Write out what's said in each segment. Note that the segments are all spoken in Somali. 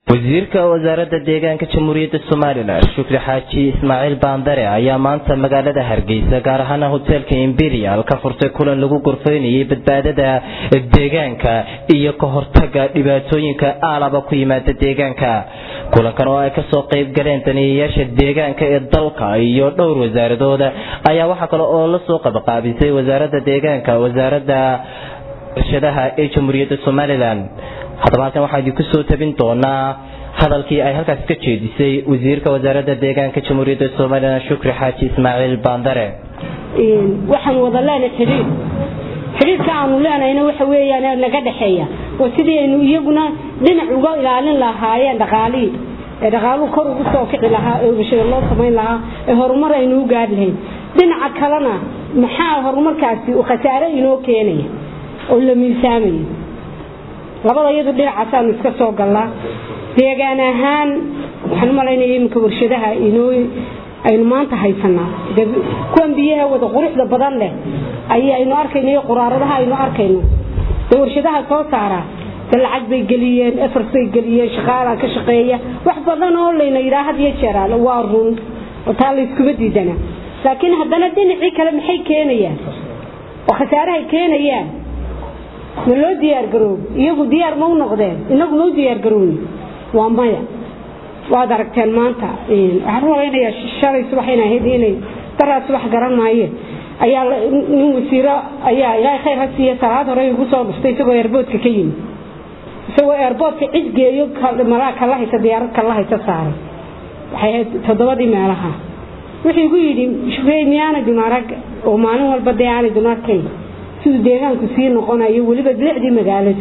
wasiirka wasaaradda deegaanka jamhuuriyadda somalilan shukri xaaji ismaaciil baandare ayaa maanta magaalada hargeysa gaar ahaan hoteelka imperial ka furtay kulan lagu gorfeynayay badbaadada deegaanka iyo ka hortaga dhibaatooyinka aalaba ku yimaada deegaanka kulankan oo ay kasoo qeyb galeen daniyayaasha deegaanka ee dalka iyo dhowr wasaaradooda ayaa waxaa kale oo lasoo qabaqaabisay wasaaradda deegaanka wasaaradda warshadaha ee jamhuuriyadda somalilan haddaba halkan waxaa idinku soo tabin doonaa hadalkii ay halkaas ka jeedisay wasiirka wasaaradda deegaanka jamhuuriyadda somalilan shukri xaaji ismaaciil baandare waxaan wada leenahay xidhiir xidhiirka aanu leenahayna waxa weeyaan naga dhexeeya oo sidii aynu iyaguna dhinac uga ilaalin lahaayeen dhaqaalihii ee dhaqaaluhu kor ugu soo kici lahaa ee bulshada loo samayn lahaa ee horumar aynu u gaari lahayn dhinaca kalena maxaa horumarkaasi uu khasaare inoo keenaya oo la miisaamaya labada iyadu dhinacaasaanu iska soo gallaa deegaan ahaan waxaan u malaynaya iminka warshadaha inoo aynu maanta haysanaa kuwan biyaha wada quruxda badan leh ayaynu arkayno iyo quraaradaha aynu arkayno dee warshadaha soo saara de lacag bay geliyeen efort bay geliyeen shaqaalaa ka shaqeeya wax badan oo layna yidhaha had iyo jeeraal waa run oo taa layskuma diidana laakiin haddana dhinacii kale maxay keenayaan oo khasaarahay keenayaan ma loo diyaargaroob iyagu diyaar ma u noqdeen inagu ma u diyaargarooni waa maya waad aragteen maanta waxaan u malaynayaa shalay subax inay ahayd inay daraa subax garan maayeen ayaa nin wasiiro ayaa ilaahay khayr ha siiya salaad hore igu soo dhuftay isagoo eerboodka ka yimi isagoo eerboodka cid geeyo malaa kala haysa diyaarad kala haysa saaray waxay ahayd toddobadii meelaha wuxuu igu yidhi shufeey miyaana dumarag oo maalin walba dee aanay dumarkayn siduu deegaanku sii noqonayo weliba bilicdii magaalada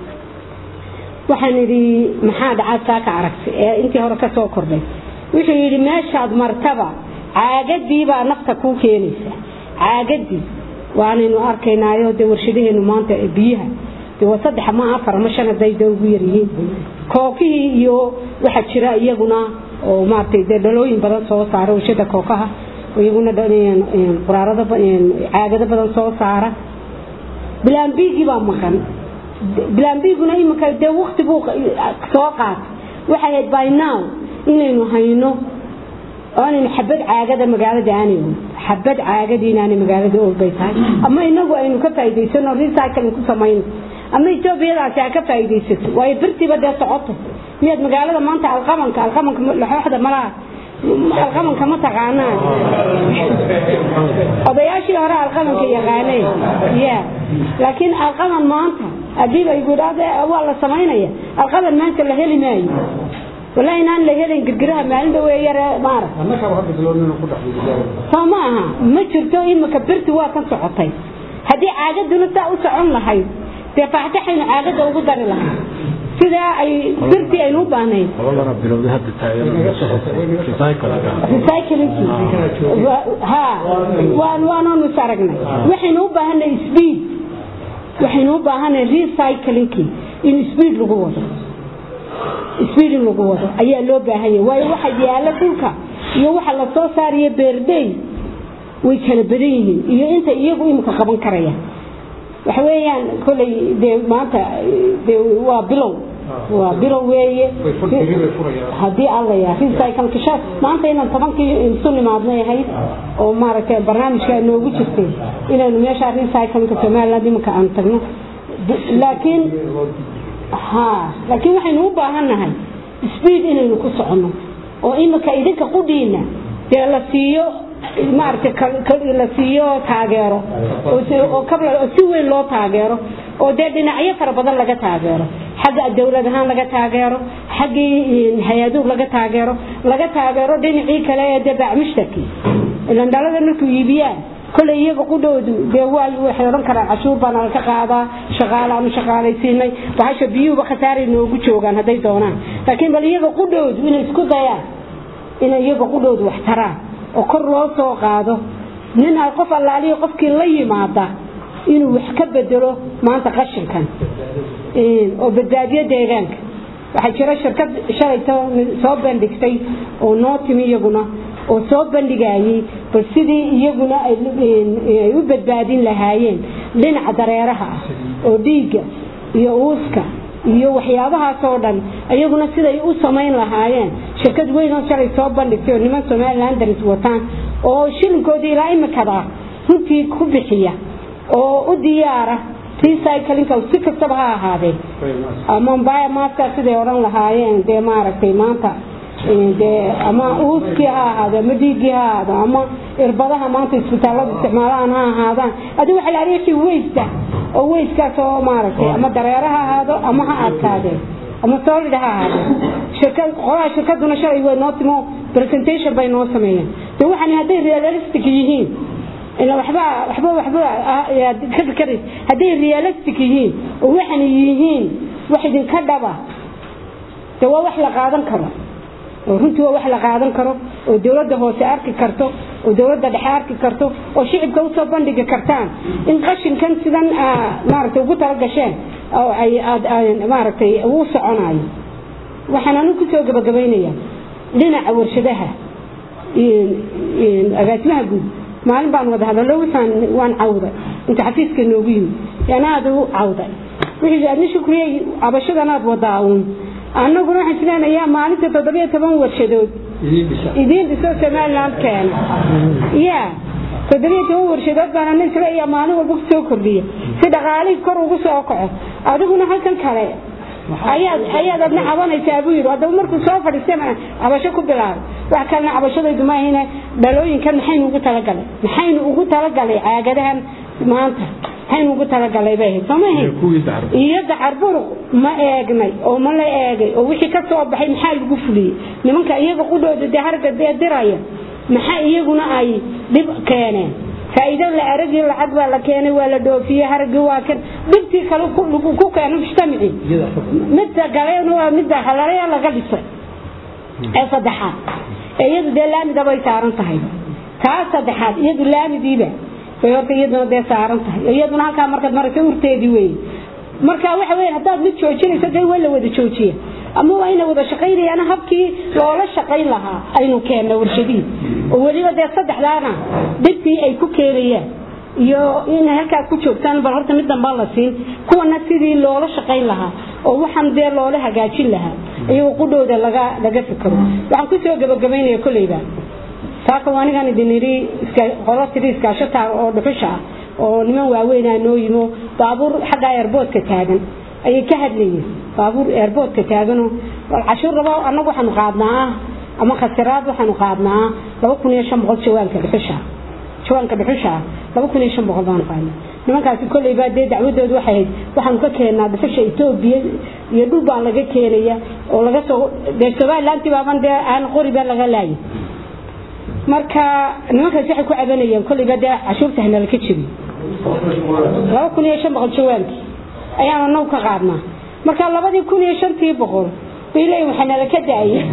waxaan idhi maxaa dhacaad saa ka aragtay ee intii hore ka soo kordhay wuxuu yidhi meeshaad martaba caagadii baa nafta kuu keenaysa caagadii waanaynu arkaynaayo dee warshadaheenu maanta biyaha dee waa saddex ma afar ma shan haday dee ugu yaryihiin kookihii iyo waxaa jira iyaguna oo maaragtay dee dhalooyin badan soo saara warshada kookaha iyaguna quraarado caagado badan soo saara bilaambigii baa maqan bilaambiguna iminka dee wakti buu soo qaatay waxay ahayd by now inaynu hayno oo aanaynu xabad caagada magaalada aanayno xabad caagada inaanay magaalada oolbay tahay ama inagu aynu ka faa'iidaysano recycling ku samayno ama etoobiyadaasi ha ka faa'iidaysato waayo birtiiba dee socoto miyaad magaalada maanta alqabanka alqabanka laxooxda malaha alqabanka ma taqaanaan odayaashii hore alqabanka yaqaaneen ya laakiin alqaban maanta haddii ay gudhaade waa la samaynaya alqaban maanta la heli maayo wallahi inaan la helin girgiraha maalin dhawe yare maara soo ma aha ma jirto imika birti waa ka socotay haddii caagaduna saa u socon lahayd dee faataxaynu caagada ugu dari lahay sidaa ay birtii aynu u baahnayn waanoonu is aragnay waxaynu u baahanay speed waxaynu u baahanay recyclingkii in speed lagu wado speed in lagu wado ayaa loo baahanya waayo waxa yaala dhulka iyo waxa la soo saariyo beerdey way kala badan yihiin iyo inta iyagu imika qaban karaya waxa weeyaan kolley dee maanta dee waa bilow waa bilow weeye haddii allaya recyclekasha maanta inaan tobankii isu nimaadnay ahayd oo maaragtay barnaamijka noogu jirtay inaynu meesha recycleka somaliland iminka aan tagno laakiin ha laakiin waxaynu u baahannahay speed inaynu ku soconno oo iminka idinka qudhiina dee la siiyo maaragtay la siiyo taageero oo si weyn loo taageero oo dee dhinacyo fara badan laga taageero xagga dowlad ahaan laga taageero xaggii hay-aduhu laga taageero laga taageero dhinacii kale ee dee bacmushtarkii ilan dhalada markuu iibiyaan kolay iyaga qudhoodu dee waay waxay odhan karaan cashuur baana laga qaadaa shaqaalaanu shaqaalaysiinay bahasha biyuhuba khasaaray noogu joogaan hadday doonaan laakiin bal iyaga qudhoodu inay isku dayaan inay iyaga qudhoodu wax taraan oo kor loo soo qaado nin a qof allaaliyo qofkii la yimaada inuu wax ka bedelo maanta qashinkan oo badbaadiyo deegaanka waxaa jira shirkad shalayto soo bandhigtay oo noo timi iyaguna oo soo bandhigayay bal sidii iyaguna ay u badbaadin lahaayeen dhinaca dareeraha ah oo dhiigga iyo uuska iyo waxyaabahaas oo dhan iyaguna siday u samayn lahaayeen shirkad weyn oo shalay soo bandhigtay oo niman somalilandaris wataan oo shilinkoodii ilaa imikada runtii ku bixiya oo u diyaara recyclinka si kastaba ha ahaadee ama baya maaska siday odhan lahaayeen dee maaragtay maanta dee ama uuskii ha ahaado ama dhiiggii ha ahaado ama irbadaha maanta isbitaallada isticmaalaan ha ahaadaan adi waxa la wixii weysta oo weyskaas oo maaragtay ama dareere ha ahaado ama ha adkaadee ama solid ha ahaado shirkad qolaha shirkaduna shalay way noo timo presentation bay noo sameeyeen de waxaan hadday realistic yihiin ila waxba waxba waxba ka fikray hadday realistic yihiin oo waxaan yihiin wax idinka dhaba de waa wax la qaadan karo oo runtii waa wax la qaadan karo oo dowladda hoose arki karto oo dowladda dhexe arki karto oo shicibka usoo bandhigi kartaan in qashinkan sidan maaragtay ugu talagasheen oo ay maaragtay uu soconayo waxaan anigu kusoo gabagabaynayaa dhinaca warshadaha agaasimaha guud maalin baan wada hadallo waxaan waan cawday inta xafiiska noogu yimi yaana aada u cawday wixii adna shukriyey cabashadanaad wadaa uun annaguna waxaan islenayaa maalinta toddobiyo toban warshadood idiin dhiso somaliland keena ya toddobiyo toban warshadood baan ana isleeyaa maalin walba kusoo kordhiya si dhaqaalihii kor ugu soo kaco adiguna halkan kale ayaad ayaad adna cabanaysaa buu yidhi haddaba markuu soo fadhiistana cabasho ku bilaabay wax kalena cabashadaydu ma ahina dhalooyinkan maxaynu ugu talagalay maxaynu ugu talagalay caagadahan maanta maxaynu ugu talagalay bay ahayd sooma ahayd iyo dacar buruq ma eegnay oo ma la eegay oo wixii ka soo baxay maxaa lagu fuliyey nimanka iyaga qudhooda dee harga dee diraya maxaa iyaguna ay dhib keeneen faa'iido la aragii lacag baa la keenay waa la dhoofiyey haragii waa kan dhibtii kale ku keeno mujtamaci midda galena waa midda halalaya laga dhisay ee saddexaad ee iyadu dee laamida bay saaran tahay taa saddexaad iyadu laamidiiba bay horta iyaduna dee saaran tahay iyaduna halkaa markaad maraysa urteedii weeye marka waxa weeye haddaad mid joojinayso dee waa la wada joojiya ama waa ina wada shaqaynayaan habkii loola shaqayn lahaa aynu keenna warshadihii oo weliba dee saddexdaana dhibtii ay ku keenayaan iyo inay halkaas ku joogtaan bal horta mid dambaa la siin kuwana sidii loola shaqayn lahaa oo waxaan dee loola hagaajin lahaa iyagoo qudhooda laga laga fikiro waxaan kusoo gabagabaynaya kolleyba saaka anigan idin idhi qolo tiri iskaashataa oo dhuxusha ah oo niman waaweynaa noo yimo baabuur xagga airboodka taagan ayay ka hadlayeen baabuur airboodka taaganoo cashuur rabo annagu waxaanu qaadnaa ama khasiraad waxaanu qaadnaa laba kun iyo shan boqol jawaanka dhuxusha jawaanka dhuxusha laba kun iyo shan boqol baanu qaadnaa nimankaasi kolley baa dee dacwadoodu waxay ahayd waxaanu ka keennaa dhuxusha etoobiya iyo dhul baan laga keenaya oo laga soo dee somalilanti baaban dee aan qori baa laga laayay marka nimankaas waxay ku cabanayeen kolleyba dee cashuurta hanala ka jibi laba kun iyo shan boqol jawaankii ayaanu anagu ka qaadnaa marka labadii kun iyo shantii boqol bay leeyihin waxaa nala ka daayay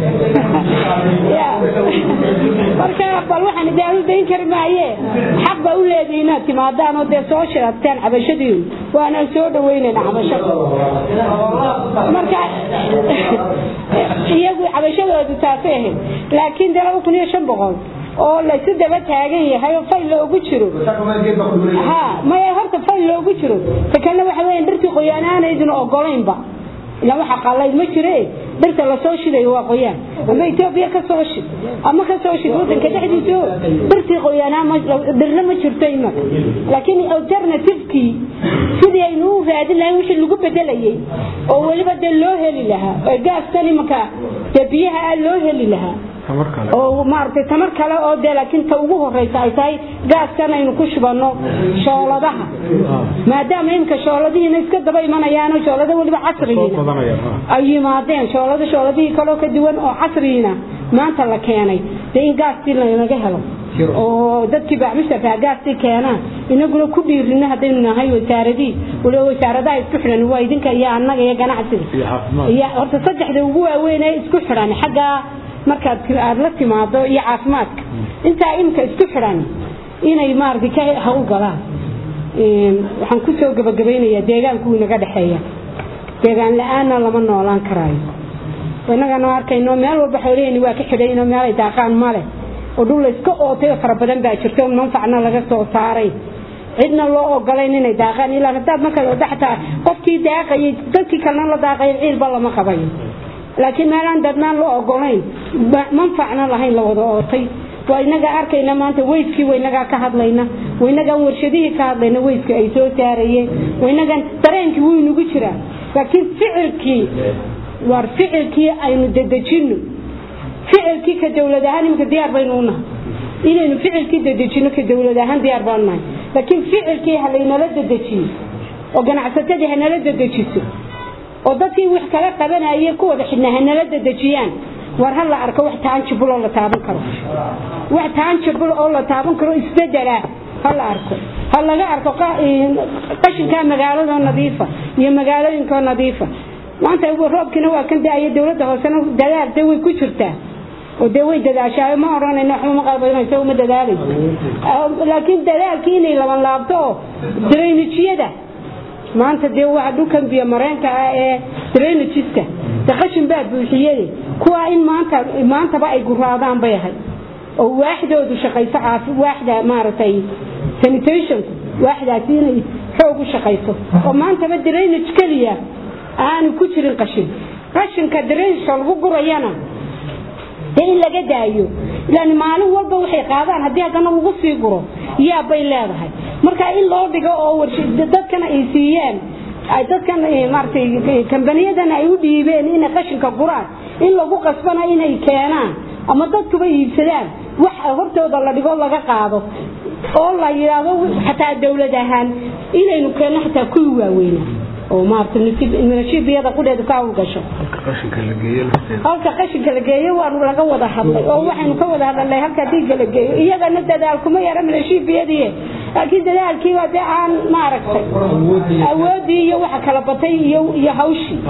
marka bal waxaan daalu dayn kari maaye xaq baa u leedahay inaad timaadaan oo dee soo shirataan cabashadiinu waanaan soo dhaweynayna cabashada marka iyagu cabashadoodu taasay ahayd laakiin dee laba kun iyo shan boqol oo laysu daba taagan yahay oo fayl loogu jiro ha maya horta fayl loogu jiro ta kalena waxa weya dhirtii qoyaan aanaydin ogolaynba ila waxa qalay ma jire dhirta lasoo shidayo waa qoyaan ama etoobiya ka soo shid ama ka soo shid wadanka dhexdiisa dhirtii qoyaanaa dhirna ma jirto imaka laakiin alternativekii sidii aynu u raadin lahayn wixii lagu bedelayay oo weliba dee loo heli lahaa oo gaastan imaka dee biyaha loo heli lahaa oo maaragtay tamar kale oo dee laakiin ta ugu horeysa ay tahay gaaskan aynu ku shubano shooladaha maadaama imika shooladihiina iska daba imanayaano shoolada weliba casrigiina ay yimaadeen shoolada shooladihii kaloo ka duwan oo casrigiina maanta la keenay dee in gaastii lanaga helo oo dadkii bacmisharkaa gaastii keenaan inaguna ku dhiirino haddaynu nahay wasaaradii waliba wasaaradaha isku xidhan waa idinka iyo annaga iyo ganacsiga iyo horta saddexda ugu waaweyn ee isku xidhan xaggaa markaad aad la timaado iyo caafimaadka intaa imka isku xidhan inay maaragtay ka hawl galaan waxaan kusoo gabagabaynayaa deegaanku inaga dhexeeya deegaan la-aanna lama noolaan karaayo innagana arkayno meel walba xoolaheenni waa ka xidhaynoo meel ay daaqaan male oo dhul layska ootay oo fara badan baa jirto manfacna laga soo saaray cidna loo ogolayn inay daaqaan ilaa hadaad marka wada xataa qofkii daaqayay dadkii kalena la daaqay ciilba lama qabayo laakiin meelaan dadnaan loo ogolayn manfacna lahayn la wada ootay waa inaga arkayna maanta weyskii waynagaa ka hadlayna waynagaan warshadihii ka hadlayna weyska ay soo saarayeen waynagaan dareenkii wuu inagu jiraa laakiin ficilkii war ficilkii aynu dedejino ficilkii ka dowlad ahaan imika diyaar baynu u nahay inaynu ficilkii dedejino ka dowlad ahaan diyaar baanu nahay laakiin ficilkii ha laynala dedejiyo oo ganacsatadii hanala dedejiso oo dadkii wax kala qabanayay ku wada xidhnaa hanala dedejiyaan war ha la arko wax taanjibul oo la taaban karo wax taanjibul oo la taaban karo isbedela ha la arko ha laga arko qashinka magaalada nadiifa iyo magaalooyinka nadiifa maanta roobkina waa kan daaya dowladda hoosena dadaal de way ku jirtaa oo dee way dadaashaa ma oranayno waxba ma qalbayno uma dadaalayso laakiin dadaalkii inay laban laabto oo drainajyada maanta dee waxa dhulkan biyo mareenka ah ee drainajiska de qashin baa buuxiyade kuwaa in maanta maantaba ay guraadaan bay ahay oo waaxdoodu shaqayso caafi waaxda maaragtay sanitationku waaxdaasi inay xoog u shaqayso oo maantaba drainage keliya aanu ku jirin qashin qashinka drainageka lagu gurayana dee in laga daayo ilaan maalin walba waxay qaadaan haddii haddana lagu sii guro yaa bay leedahay marka in loo dhigo oo dadkana ay siiyeen dadkan maaratay kambaniyadana ay u dhiibeen inay qashinka guraan in lagu qasbana inay keenaan ama dadkuba iibsadaan wax hortooda la dhigo laga qaado oo la yidhaahdo xataa dowlad ahaan inaynu keenno xataa kuwii waaweynaa oo maarata nashiibiyada qudheedu ka hawlgasho halka qashinka la geeyo waanu laga wada hadlay oo waxaynu ka wada hadalnay halka diiga la geeyo iyagana dadaal kuma yara nashiibiyadii laakiin dadaalkiiba dee aan maaragtay awoodii iyo waxa kala batay iyo iyo hawshii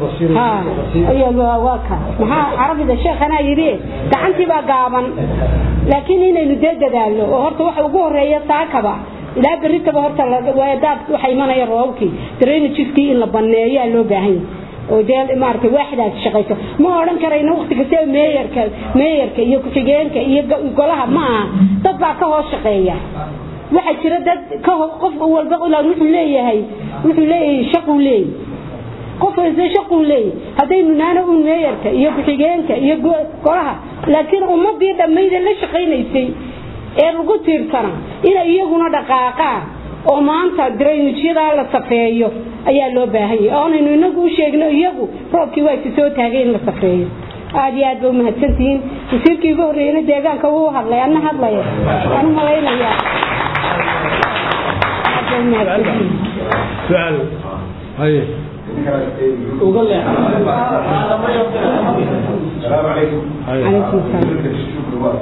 waa ka maxaa carabida sheekhanaa yidhi gacantii baa gaaban laakiin inaynu dee dadaalno oo horta waxa ugu horeeya saakaba ilaa berritaba horta daad waxa imanaya roobkii drainajiskii in la baneeyaa loo baahan yahay oo dee maaragtay waaxdaas shaqayso ma odhan karayno waqti kastaba meeyarka meeyarka iyo ku-xigeenka iyo golaha ma aha dad baa ka hoos shaqeeya waxaa jira dad ka qof walba ilaan wuxuu leeyahay wuxuu leeyahay shaquu leeyahay qof walba shaquu leeyahay haddaynu naana un meeyarka iyo ku-xigeenka iyo golaha laakiin ummadii dhammayda la shaqaynaysay ee lagu tiirsana inay iyaguna dhaqaaqaan oo maanta drainajyadaa la safeeyo ayaa loo baahan yahay oonaynu inagu u sheegno iyagu roobkii waa si soo taagay in la safeeyo aada iyo aad ba umahadsantihiin wasiirkii ugu horreeyana deegaanka wuu hadlay anna hadlaya waan u malaynayaa aad ba umahadsantihiin سؤال هاي uga leex السلام عليكم هاي عليكم السلام شكرا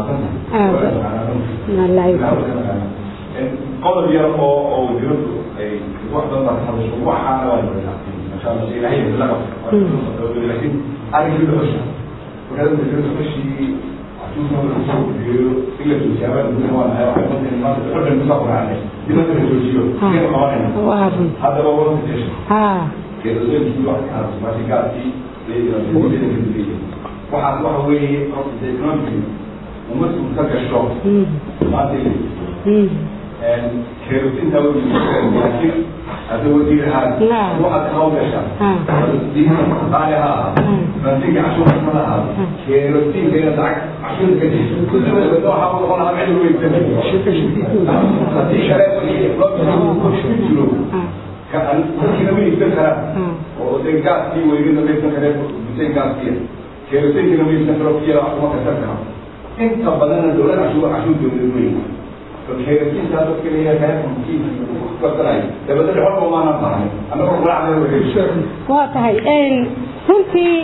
الله يكرمك قضى بيرا او وزيرته اي واحده ما تحضرش وحا لا ما شاء الله شيء هي اللغه لكن انا كده بس وكذا وزيرته ماشي عشان ما بنوصل الا في الشباب اللي هو انا واحد من الناس اللي بحب المسافر عليه دي مثلا الجوجيو كده قوانين وعافن هذا هو التشخيص ها كده زي ما واحد كان ماشي قاعد في waxaas waxa weeye horta economic umadku ka gasho maanta kerosinta laakiin hadda wasiirahaan waxaad ka hawgashaa qaali ha ahaa ransinka cashuurka ma lahaa kerosinka inaad lacag cashuurka ka disho waxaa noqon lahaa meel weysan haddii kale ku jiro dadkiina ma iibsan karaan oo dee gaaskii weygana ma iibsan kareen buteen gaaskiya kerosinkiina ma iibsan karo kiyala wax kuma karsan karo inta badanna dowlad cashuur cashuur dowlad weyn kerosinka dadka leeyahay reerkankiisa ku kasanayo dabadda xorba maana bahnay annagoo quraacda wareegso waa tahay runtii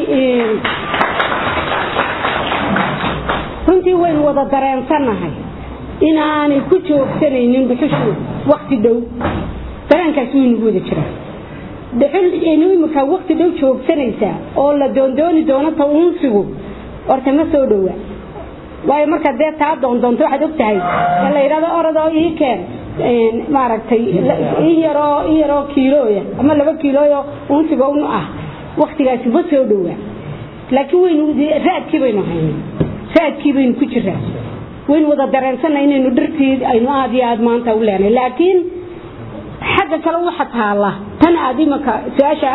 runtii waynu wada dareensannahay inaanay ku joogsanaynin dhuxushu wakti dhow dareenkaas waynugu wada jiraa dhuxul inu imika wakti dhow joogsanaysaa oo la doondooni doono ta uunsigu horta ma soo dhowaa waayo marka dee taa doondoonto waxaad og tahay ee la yidhahdo orodoo ii keen maaragtay in yaroo in yaroo kiilooya ama laba kiilooyo uunsiga un ah waktigaasi ma soo dhowaa laakiin waynu raadkii baynu haynay raadkii baynu ku jiraa waynu wada dareensanay inaynu dhirtii aynu aada iyo aada maanta u leenay laakiin xagga kale waxa taala tan aad imaka su-aasha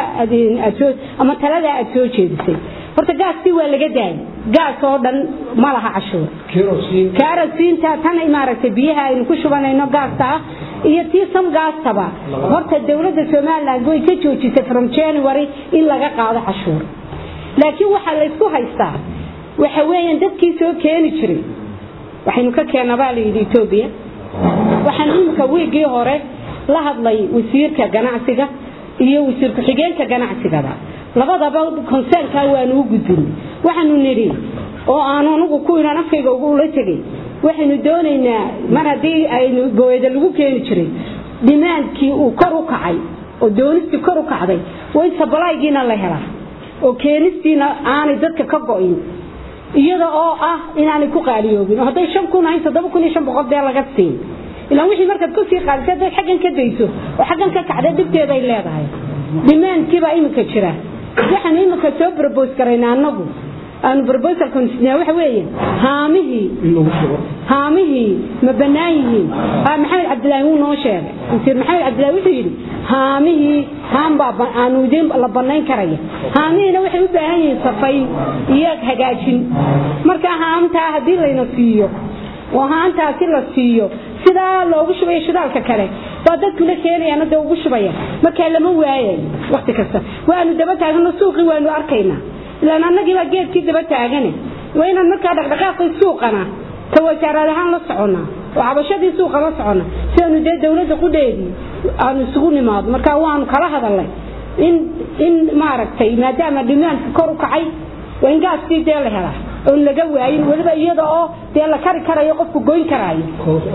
ama talada aad soo jeedisay horta gaaskii waa laga daayay gaas oo dhan ma laha cashuur kaarasiinta tan maaragtay biyaha aynu ku shubanayno gaasta ah iyo tii sam gaastaba horta dowladda somaliland way ka joojisay from january in laga qaado cashuur laakiin waxaa laysku haystaa waxa weeyaan dadkii soo keeni jiray waxaynu ka keena baa layidhi etoobiya waxaan imika wiigii hore la hadlay wasiirka ganacsiga iyo wasiir ku-xigeenka ganacsigaba labadaba konseynkaa waanu u gudbin waxaanu nidhi oo aanu anugu ku inaan afkayga ula tegay waxaynu doonaynaa mar haddii aynu booyada lagu keeni jiray dhimaandkii uu kor u kacay oo doonistii kor u kacday way sabalaygiina la helaa oo keenistiina aanay dadka ka go-in iyada oo ah inaanay ku qaaliyoobin oo hadday shan kun ahayn toddoba kun iyo shan boqol dee laga siin ilaa wixii markaad kusii qaadisa haddaad xaggan ka dayso oo xaggan ka kacda dhibteeday leedahay dhimaandkiibaa iminka jira waxaanu iminka soo brobos garayna annagu aanu brobosal consina waxa weeye haamihii haamihii ma bannaan yihiin maxamed cabdilaahi wuu noo sheegay wasiir maxamed cabdilaahi wuxuu yidhi haamihii haam baa aanu idin la bannayn karaya haamihiina waxay u baahan yihiin safayn iyo hagaajin marka haamtaa haddii layna siiyo oo haantaasi la siiyo sidaa loogu shubayo shidaalka kale baa dadkuna keenayaan hadda ugu shubaya markaa lama waayayo wakti kasta waanu daba taagano suuqii waanu arkaynaa ilaan annagiibaa geedkii daba taagane waa inaan markaa dhaqdhaqaaqii suuqana ka wasaaraad ahaan la soconnaa oo cabashadii suuqa la soconna si aanu dee dowladda qudheedii aanu isugu nimaado markaa waanu kala hadalnay in in maaragtay maadaama dhimaanka kor u kacay waa in gaaskii dee la helaa oon laga waayin weliba iyada oo dee la kari karayo qofku goyn karaayo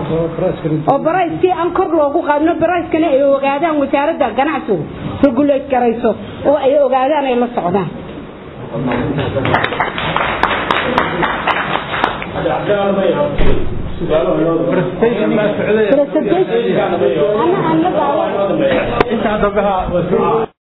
oo barayskii aan kor loogu qaadno barayskana ay ogaadaan wasaaradda ganacsigu regulate garayso oo ay ogaadaan ay la socdaan intaa dambe ha